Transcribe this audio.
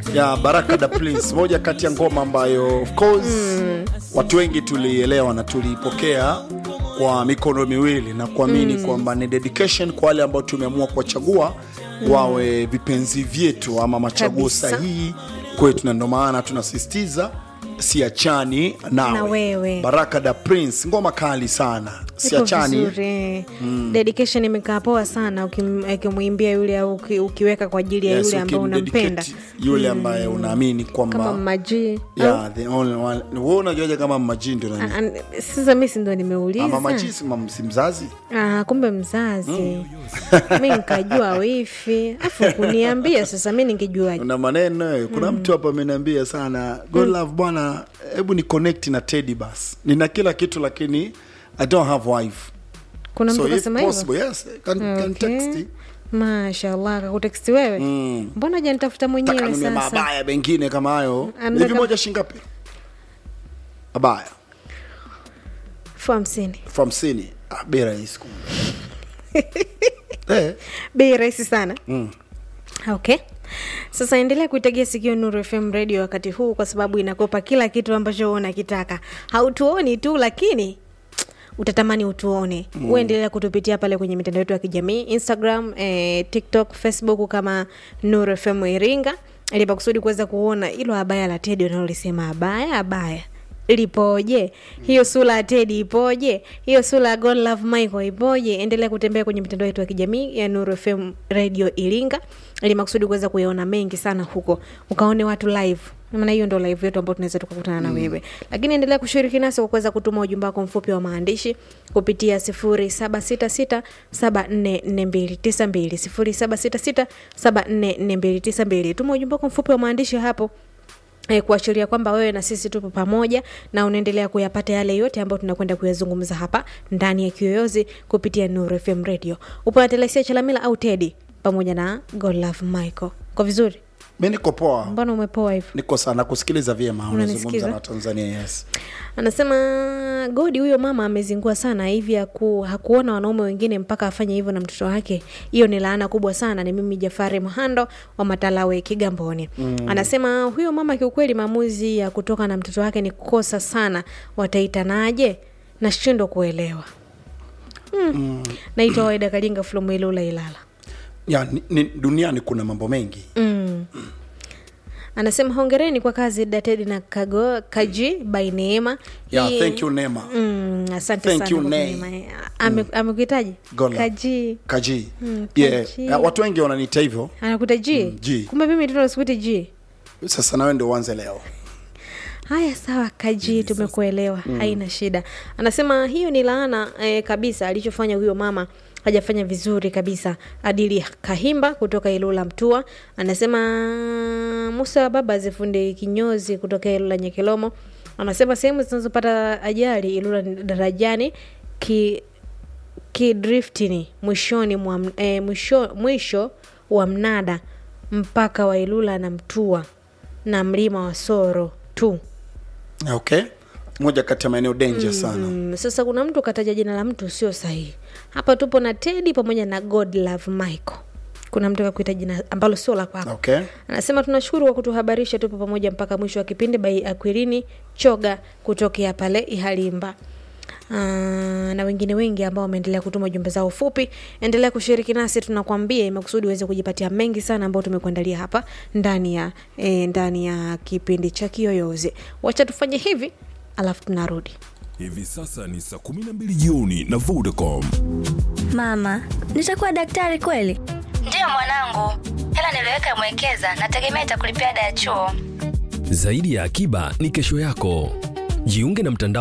ya Baraka da Prince, moja kati ya ngoma ambayo of course watu wengi tulielewa na tuliipokea kwa mikono miwili na kuamini kwamba ni dedication kwa wale ambao tumeamua kuwachagua wawe vipenzi vyetu ama machaguo Kabisa. sahihi kwetu, na ndio maana tunasisitiza siachani nawe. Na wewe. Baraka da Prince, ngoma kali sana, Iko siachani vizuri. dedication imekaa poa sana ukim- ukimwimbia yule au uki- ukiweka kwa ajili ya Yes, yule ambao ukimdedicate unampenda yule ambaye unaamini kama kwamba maji yeah, the only one. Wewe unajuaje kama mmaji ndio nani? sasa mi si ndo nimeuliza Ama maji si mam- si mzazi? Ah, kumbe mzazi mi nikajua wifi afu kuniambia sasa mi ningejuaje Una maneno eh. Kuna mtu hapa ameniambia sana God love bwana, hebu ni connect na Teddy bas. Nina kila kitu lakini I don't have wife. kuna mtu So if kasema hivyo possible, yes, can, can Okay. text. mashallah kakuteksti wewe Mm. mbona janitafuta Taka mwenyewe nunue sasa mabaya mengine kama hayo. Anataka- Hivi moja shingapi? Mabaya. elfu hamsini Elfu hamsini. Ah, bei rahisi kumbe. Eh. bei rahisi sana Mm. okay sasa endelea kuitegea sikio nuru fm radio wakati huu kwa sababu inakopa kila kitu ambacho unakitaka hautuoni tu lakini utatamani utuone mm. uendelea kutupitia pale kwenye mitandao yetu ya kijamii instagram eh, tiktok facebook kama nuru fm iringa ili pakusudi kuweza kuona ilo abaya la tedi unalolisema abaya abaya lipoje hiyo sura ya tedi ipoje hiyo sura ya god love michael ipoje endelea kutembea kwenye mitandao yetu ya kijamii ya nuru fm radio iringa ili makusudi kuweza kuyaona mengi sana huko ukaone watu live maana hiyo ndo live yetu ambayo tunaweza tukakutana na wewe lakini endelea kushiriki nasi kwa kuweza kutuma ujumbe wako mfupi wa maandishi kupitia 0766744292 0766744292 tuma ujumbe wako mfupi wa maandishi hapo eh, kuashiria kwamba wewe na sisi tupo pamoja na unaendelea kuyapata yale yote ambayo tunakwenda kuyazungumza hapa ndani ya kiyoyozi kupitia Nuru FM radio upo na telesia chalamila au tedi pamoja na God love michael kwa vizuri Mi niko poa. mbona umepoa hivyo Niko sana kusikiliza vyema unazungumza Unanisikiza? na Tanzania yes. anasema godi huyo mama amezingua sana hivi haku, hakuona wanaume wengine mpaka afanye hivyo na mtoto wake hiyo ni laana kubwa sana ni mimi jafari mhando wa matalawe kigamboni mm. anasema huyo mama kiukweli maamuzi ya kutoka na mtoto wake ni kosa sana wataitanaje nashindwa kuelewa mm. mm. naitwa waida kalinga flomwilula ilala Ya, ni, ni, duniani kuna mambo mengi mm. anasema hongereni kwa kazi datedi na kago, kaji by neema yeah, Hii- thank you Nema Mm, asante Thank sana you, kwa Nay. kunima. Ame- amekuhitaji Gola. kaji Kaji Mm, yeah. Kaji. Ya, watu wengi wananiita hivyo anakuta ji Mm, G. kumbe mimi tuna sikuti ji sasa nawe ndio uanze leo haya sawa kaji tumekuelewa haina shida anasema hiyo ni laana eh, kabisa alichofanya huyo mama hajafanya vizuri kabisa adili kahimba kutoka ilula mtua anasema musa baba zifunde kinyozi kutoka ilula nyekelomo anasema sehemu zinazopata ajali ilula darajani ki kidriftini mwishoni mwa, eh, mwisho, mwisho wa mnada mpaka wa ilula na mtua na mlima wa soro tu okay moja kati ya maeneo danger sana mm, sasa kuna mtu kataja jina la mtu sio sahihi hapa tupo na tedi pamoja na god love michael kuna mtu kakuita jina ambalo sio la kwako okay anasema tunashukuru kwa kutuhabarisha tupo pamoja mpaka mwisho wa kipindi bai akwirini choga kutokea pale ihalimba Uh, na wengine wengi ambao wameendelea kutuma jumbe zao fupi endelea kushiriki nasi tunakwambia imekusudi uweze kujipatia mengi sana ambao tumekuandalia hapa ndani ya eh, ndani ya kipindi cha kiyoyozi wacha tufanye hivi alafu tunarudi Hivi sasa ni saa 12 jioni na Vodacom. Mama, nitakuwa daktari kweli? Ndiyo mwanangu, hela niliweka mwekeza, nategemea itakulipia ada ya chuo. Zaidi ya akiba ni kesho yako. Jiunge na mtandao